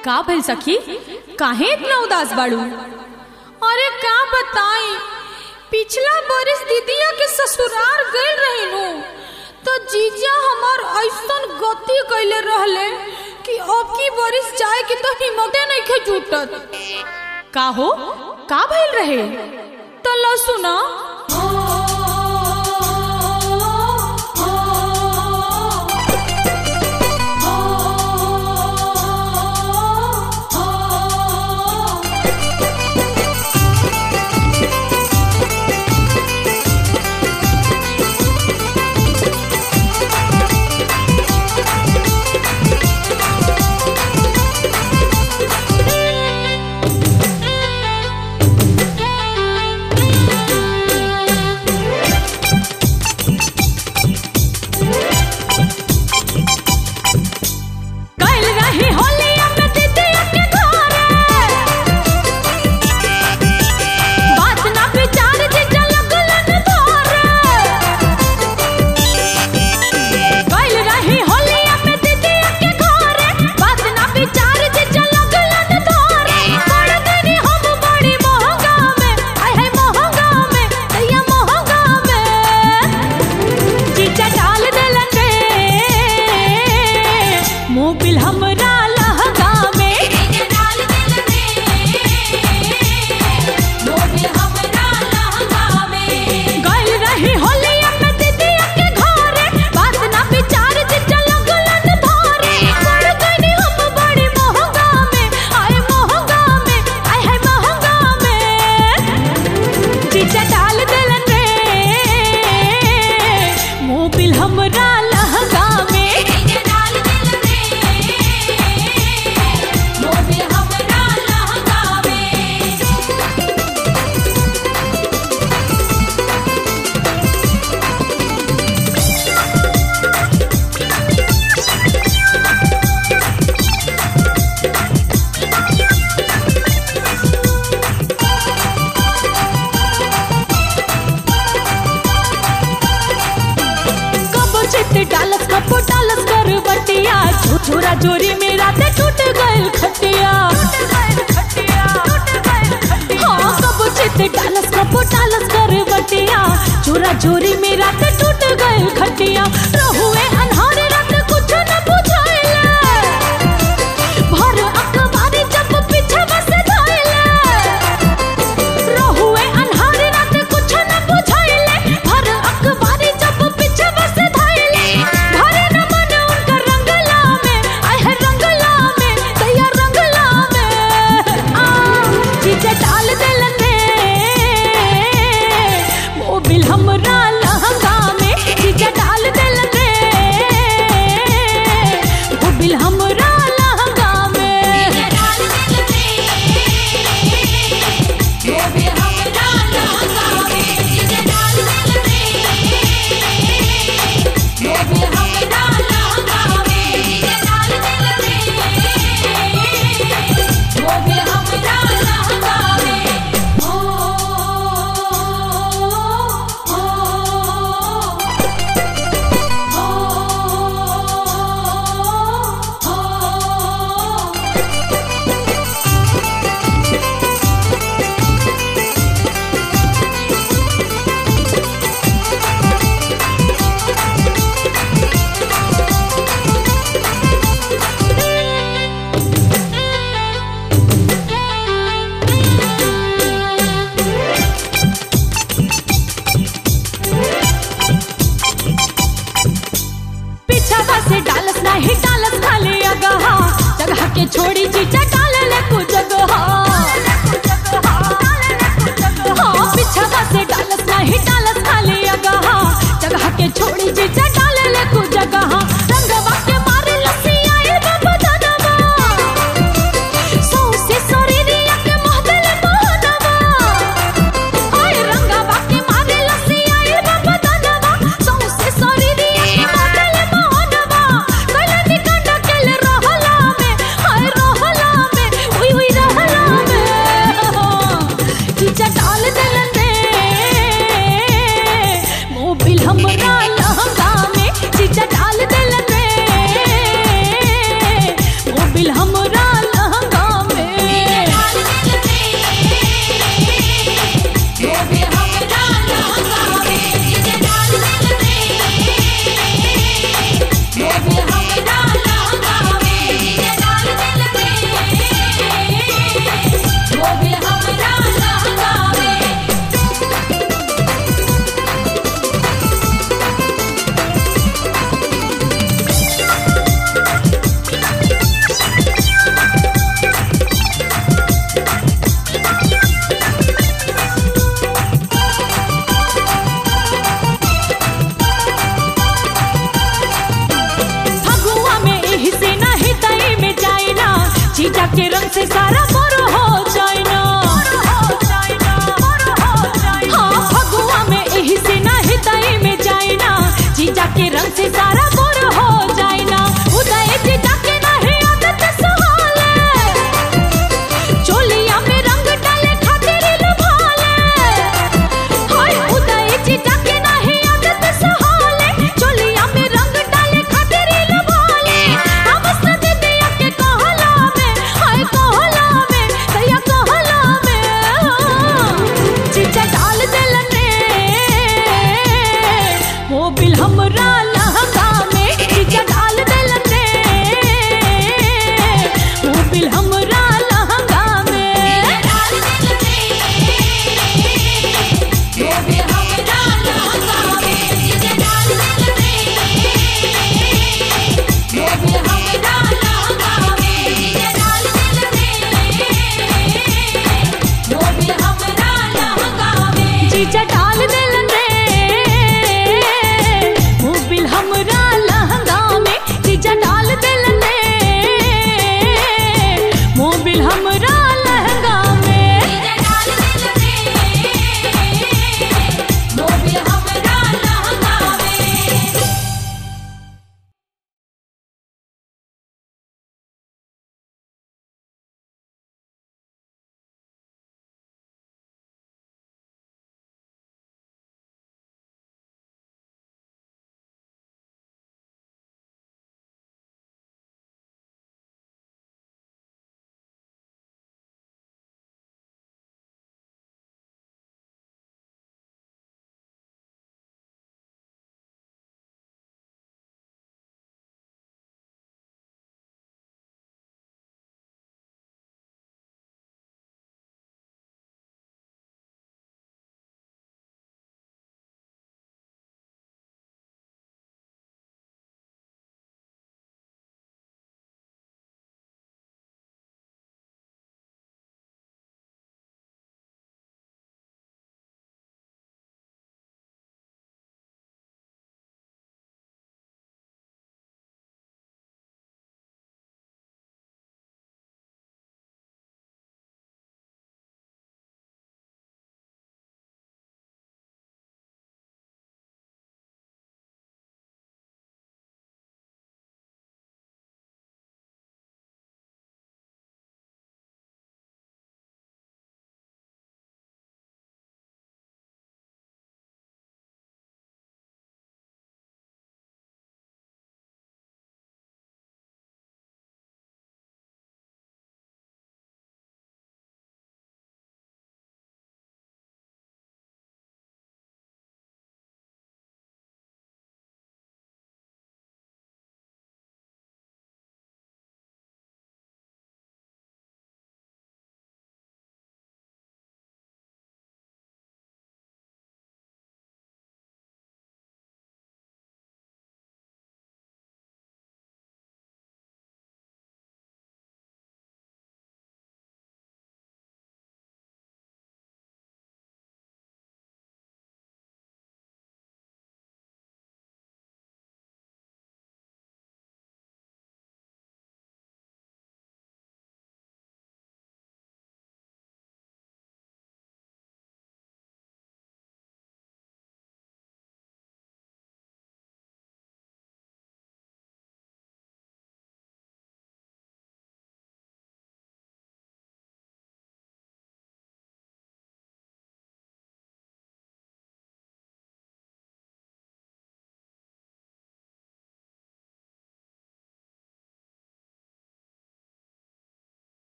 का भइल सखी काहे इतना उदास बाड़ू अरे का बताई पिछला बरिस दीदिया के ससुराल गइल रहिनु तो जीजा हमार ऐसन गति कइले रहले कि अब की बरिस जाए के तो हिम्मते नइखे जुटत का हो का भइल रहे तो लो सुना कइल रही होलिया में दीदिया के घरे बात ना विचार जीजा लगलन धरे कइल रही होलिया में दीदिया के घरे बात ना विचार जीजा लगलन धरे पड़ गनी हम बड़ी महंगा में आय है महंगा में दैया महंगा में जीजा डाल देलन रे मोबिल हमरा लहंगा में गइल रही होलिया में दीदिया के घरे बात ना विचार जीजा लगलन धरे पड़ गनी हम बड़ी महंगा में आय महंगा में आय है महंगा में जीजा डाल देलन रे मोबिल हमरा लहंगा में कबो चित डालस कबो डालस कर बटिया छोरा जोरी मेरा ते टूट गइल खटिया हाँ कबो चित डालस कबो डालस कर बटिया छोरा जोरी मेरा ते टूट गइल खटिया रहुए अनहारे रात कुछ न बुझाइले भर अखबारी जब पीछे बस धइले रहुए अन्हारे रात कुछ न बुझाइले भर अखबारी जब पीछे बस धइले भरे न मन उनकर रंगला में आय है रंगला में दैया रंगला में आ चीजे डाल देलन रे मोबिल हमरा लहंगा में चीजे डाल देलन के रंग से सारा मोर हो जाए ना हाँ फगुआ में एही से ना हृदय में जाए ना जीजा के रंग से सारा मोर हो जाए ना उदय जीजा के नहीं आदत सहाले चोलिया में रंग डाले खातिर लुभाले हाय उदय जीजा के नहीं आदत सहाले चोलिया में रंग डाले खातिर लुभाले हम सदिया के कहला में हाय कहला में सैया कहला में जीजा डाल देलने मोबिल हमरा लहंगा में जीजा डाल देलने मोबिल हमरा लहंगा में हमरा